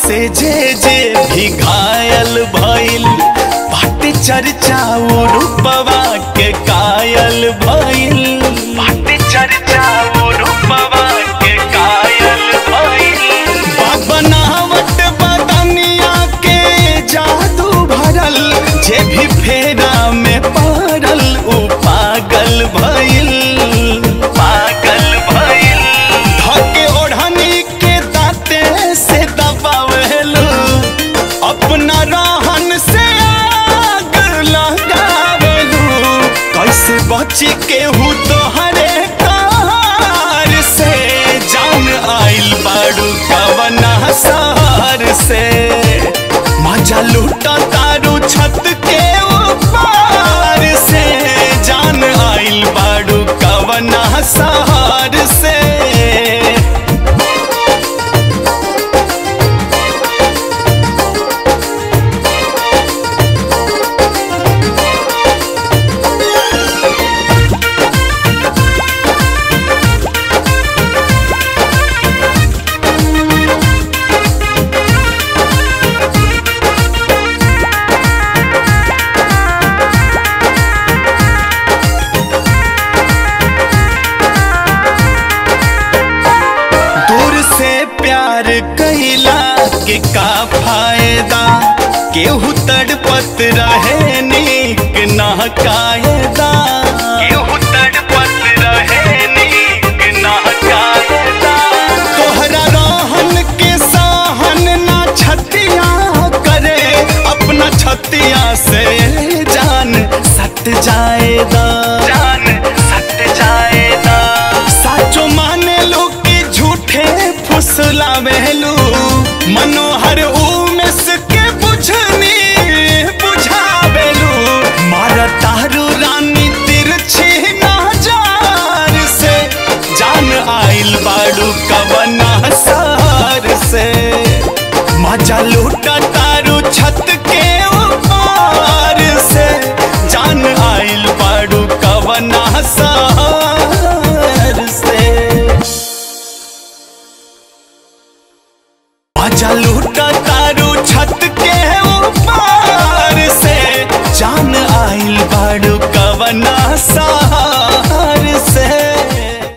से जे जे भी घायल भइल बाटे चर्चा उ रूपवा के कायल भइल बाटे चर्चा उ रूपवा के कायल भइल बनावट बदनिया के जादू भरल जे भी फेरा में पड़ल उ पागल भइल पागल भइल धके ओढ़नी के दाते से दबावेलू अपना रहन से आग लगावेलू कैसे बची के हूँ तोहरे कार से जान आइल बाड़ू कवना सहार से मजा लूटा तारू छत के ऊपर से जान आइल बाड़ू कवना सहार से दूर से प्यार कैला के का फायदा केहू तड़पत रहे नीक ना कायदा केहू तड़पत रहे नीक ना कायदा तोहरा रहन के सहन ना छतिया करे अपना छतिया से जान सट जाएदा जान सट जाएदा साचो माने लो कि झूठे फुसलावेलू मनोहर उमेश के बुझनी बुझावेलू मारा तारू रानी तिरछी नजार से जान आइल बाड़ू कवना सार से मजा लूटा तारू छत के ऊपर से जान आइल बाड़ू कवना सार से मजा लूटा